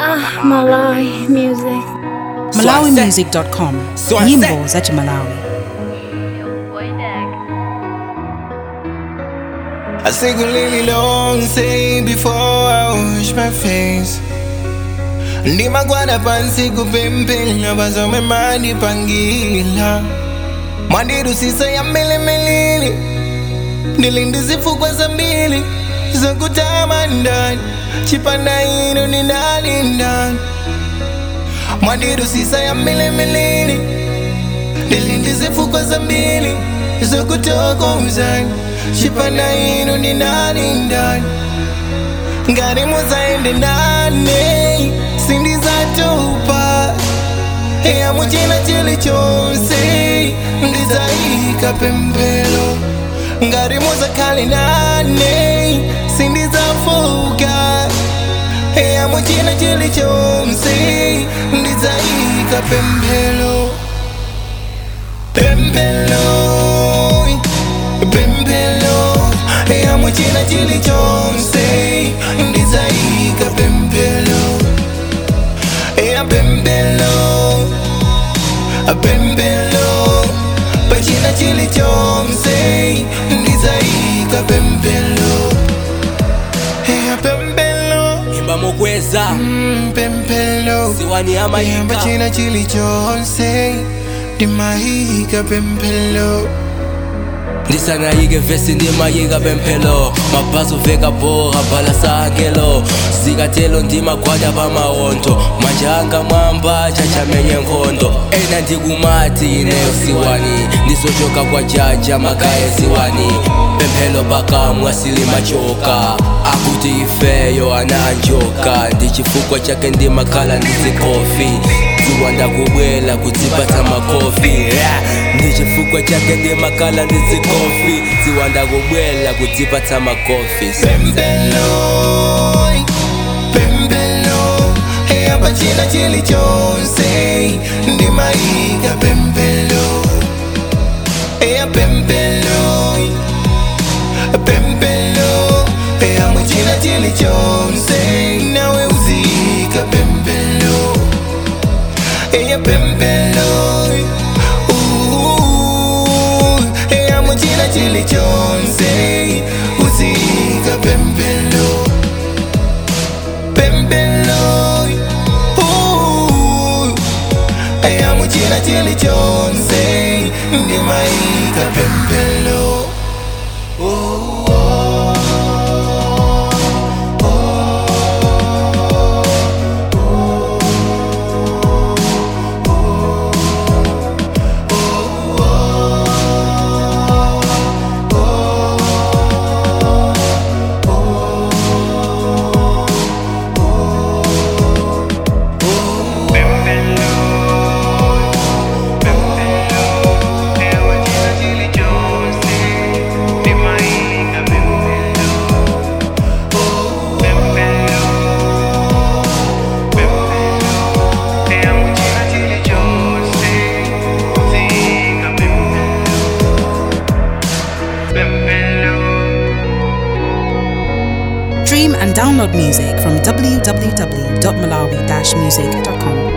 Ah, Malawi music. malawimusic.com Swase. nyimbo za chimalawi I say go really long say before I wash my face ndimagwada pansi kupempela bazome mandipangila mwandirusisa ya milimilili ndilindizifukwa za mbili zokutama ndani chipanda ino ni ndani ndani mwandirusisa ya milimilili ndilindizifukwa za mbili zokutoka uzani chipanda ino ni ndani ndani ngari muzaende nane sindizatopa eya muchina chili chonse ndizaika pembelo ngari muzakhale nane sindizafuka eya muchina chili chonse ndizaika pembelo pembelo pembelo eya muchina chili chonse ndizaika pembelo eya pembelo pembelo pachina chili chonse ndizaika pembelo eya pembelo imba mukweza mm, pembelo siwani eya amayika pachina chili chonse ndimaika pembelo ndisanayike vesi ndimayika pemphelo mabhazi uveka boha bhala sakelo zikatelo ndimagwada pamawondo manje anga mwamba chachamenye nkhondo ena ndikumati ineyo siwani ndizochoka kwa jaja makaya ziwani pemphelo pakamwa silimachoka akuti ifeyo ananjoka ndichifukwa chake ndimakhala ndizikofi ziwanda kubwela kudzipata makofi yeah. ndichifukwa chake ndimakhala ndizikofi ziwanda kubwela kudzipata makofi Pembelo, pembelo, eya pachina chili chonse, ndimaika pembelo, eya pembelo, pembelo, eya muchina chili chonse, nawe uzika pembelo, eya pembelo, uh, eya muchina chili chonse, uzika pembelo, pembelo, uh, eya muchina chili chonse, ndimaika pembelo. stream and download music from www.malawi-music.com